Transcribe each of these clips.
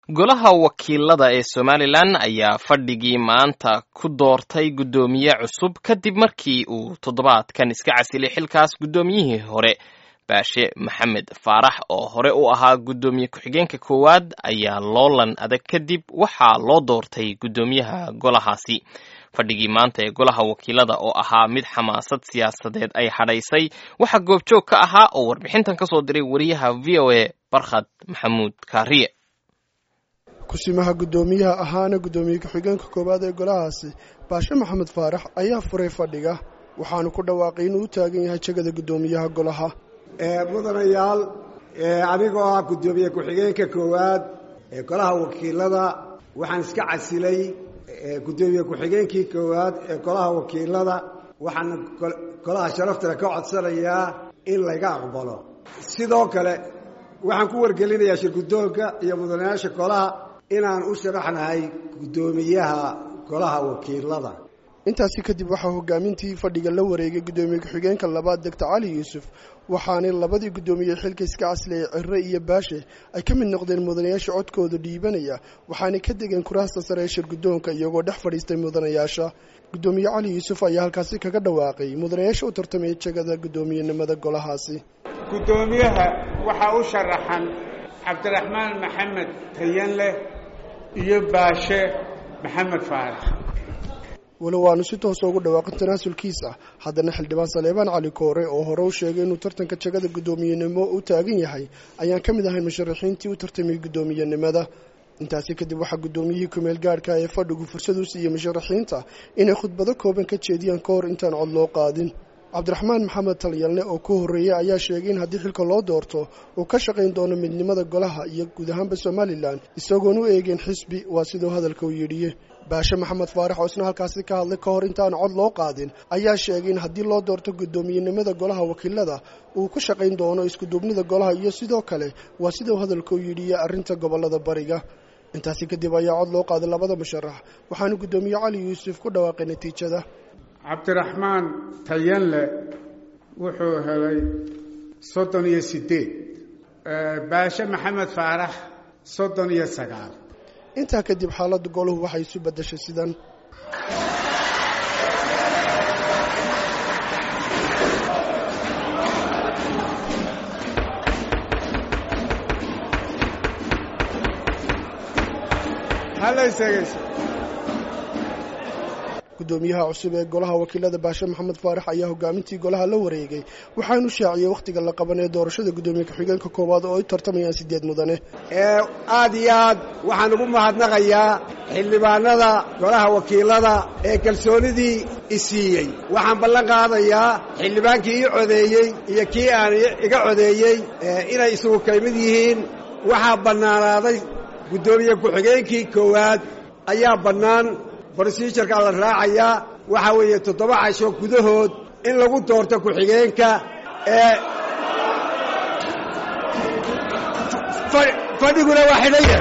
golaha wakiilada ee somalilan ayaa fadhigii maanta ku doortay guddoomiye cusub kadib markii uu toddobaadkan iska casilay xilkaas guddoomiyihii hore baashe maxamed faarax oo hore u ahaa guddoomiye ku-xigeenka koowaad ayaa loolan adag kadib waxaa loo doortay guddoomiyaha golahaasi fadhigii maanta ee golaha wakiilada oo ahaa mid xamaasad siyaasadeed ay hadhaysay waxaa goobjoog ka ahaa oo warbixintan ka soo diray wariyaha v o a barkhad maxamuud kaariye kusimaha guddoomiyaha ahaana guddoomiye ku-xigeenka koowaad ee golahaasi baashe maxamed faarax ayaa furay fadhiga waxaanu ku dhawaaqay inuu u taagan yahay jegada guddoomiyaha golaha mudanayaal anigoo ah guddoomiye ku-xigeenka koowaad ee golaha wakiilada waxaan iska casilay guddoomiye ku-xigeenkii koowaad ee golaha wakiilada waxaana golaha sharaftale ka codsanayaa in layga aqbalo sidoo kale waxaan ku wargelinayaa shirguddoonka iyo mudanayaasha golaha inaan u sharaxnahay guddoomiyaha golaha wakiilada intaasi kadib waxaa hogaamintii fadhiga la wareegay guddoomiye ku-xigeenka labaad degta cali yuusuf waxaanay labadii guddoomiye xilka iska caslayay cirre iyo baashe ay ka mid noqdeen mudanayaasha codkooda dhiibanaya waxaanay ka degeen kuraasta sare ee shirguddoonka iyagoo dhex fadhiistay mudanayaasha guddoomiye cali yuusuf ayaa halkaasi kaga dhawaaqay mudanayaasha u tartamaya jegada guddoomiyenimada golahaasi guddoomiyaha waxaa u sharaxan cabdiraxmaan maxamed tayanleh iyo baashe maxamed faarax walow aanu si toosa ugu dhawaaqin tanaasulkiis ah haddana xildhibaan saleebaan cali koore oo hore u sheegay inuu tartanka jegada guddoomiyenimo u taagan yahay ayaan ka mid ahayn musharaxiintii u tartamay guddoomiyenimada intaasi kadib waxaa guddoomiyihii kumeel gaadhka ee fadhigu fursad u siiyey musharaxiinta inay khudbado kooban ka jeediyaan ka hor intaan cod loo qaadin cabdiraxmaan maxamed talyalne oo ku horreeyey ayaa sheegay in haddii xilka loo doorto uu ka shaqayn doono midnimada golaha iyo guud ahaanba somalilan isagoon u eegeen xisbi waa siduu hadalka u yidhiye baashe maxamed faarax oo isna halkaasi ka hadlay ka hor intaan cod loo qaadin ayaa sheegay in haddii loo doorto guddoomiyenimada golaha wakiilada uu ku shaqayn doono iskuduubnida golaha iyo sidoo kale waa siduu hadalka u yidhiye arrinta gobollada bariga intaasi kadib ayaa cod loo qaaday labada musharax waxaanu guddoomiye cali yuusuf ku dhawaaqay natiijada cabdiraxmaan tayanle wuxuu helay soddon iyo siddeed baashe maxamed faarax soddon iyo sagaal intaa kadib xaaladda golahu waxay isu beddeshay sidan guddoomiyaha cusub ee golaha wakiilada baashe maxamed faarax ayaa hogaamintii golaha la wareegay waxaanu shaaciyey wakhtiga la qaban ee doorashada guddoomiye ku-xigeenka koowaad oo ay tartamayaan siddeed mudane aad iyo aad waxaan ugu mahadnaqayaa xildhibaanada golaha wakiilada ee kalsoonidii isiiyey waxaan ballan qaadayaa xildhibaankii ii codeeyey iyo kii aan iga codeeyey inay isugu kaymid yihiin waxaa bannaanaaday guddoomiye ku-xigeenkii koowaad ayaa bannaan brosijarkaa la raacayaa waxaa weeye toddoba casho gudahood in lagu doorto ku-xigeenka ee fadhiguna waa xidhaya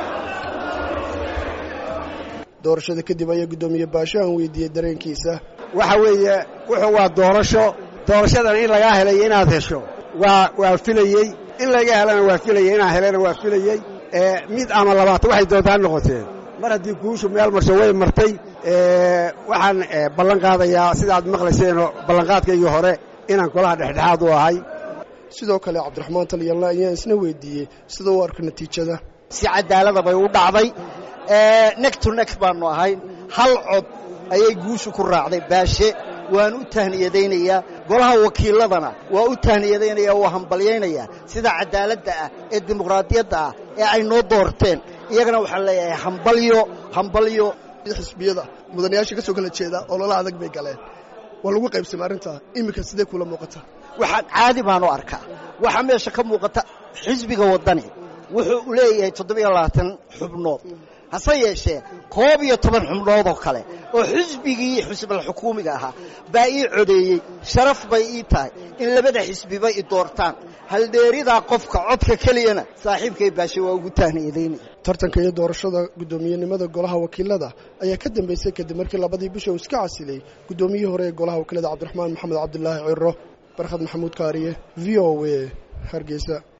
doorashada kadib ayaa guddoomiye baashe aan weydiiyey dareenkiisa waxa weeye wuxuu waa doorasho doorashadan in lagaa helay inaad hesho waa waa filayey in laga helana waa filayey inaad helana waa filayey mid ama labaatan waxay doontaa noqoteen mar haddii guushu meel marsho way martay waxaan ballan qaadayaa sidaad maqlayseenoo ballanqaadkaygii hore inaan golaha dhexdhexaad u ahay sidoo kale cabdiraxmaan talyalna ayaan isna weydiiyey sida u arka natiijada si cadaalada bay u dhacday nek to nek baannu ahay hal cod ayay guushu ku raacday baashe waan u tahniyadaynayaa golaha wakiiladana waa u tahniyadaynaya waa hambalyaynayaa sida cadaaladda ah ee dimuqraadiyadda ah ee ay noo doorteen iyagana waxaan leeyahay hambalyo hambalyo xisbiyada mudanayaasha ka soo kala jeeda ololo adag bay galeen waa lagu qaybsamay arrintaa iminka sidee kula muuqata waxaa caadi baan u arkaa waxaa meesha ka muuqata xisbiga waddani wuxuu leeyahay toddobiyo labaatan xubnood hase yeeshee koob iyo toban xubnood oo kale oo xisbigii xisbal xukuumiga ahaa baa ii codeeyey sharaf bay ii tahay in labada xisbiba i doortaan haldheeridaa qofka codka keliyana saaxiibkay baashe waa ugu tahniyadaynaya tartanka iyo doorashada guddoomiyenimada golaha wakiilada ayaa ka dambeysay kadib markii labadii bisha uu iska casilay guddoomiyihii hore ee golaha wakiilada cabdiraxmaan maxamed cabdilaahi ciro barkhad maxamuud kaariye v o a hargeysa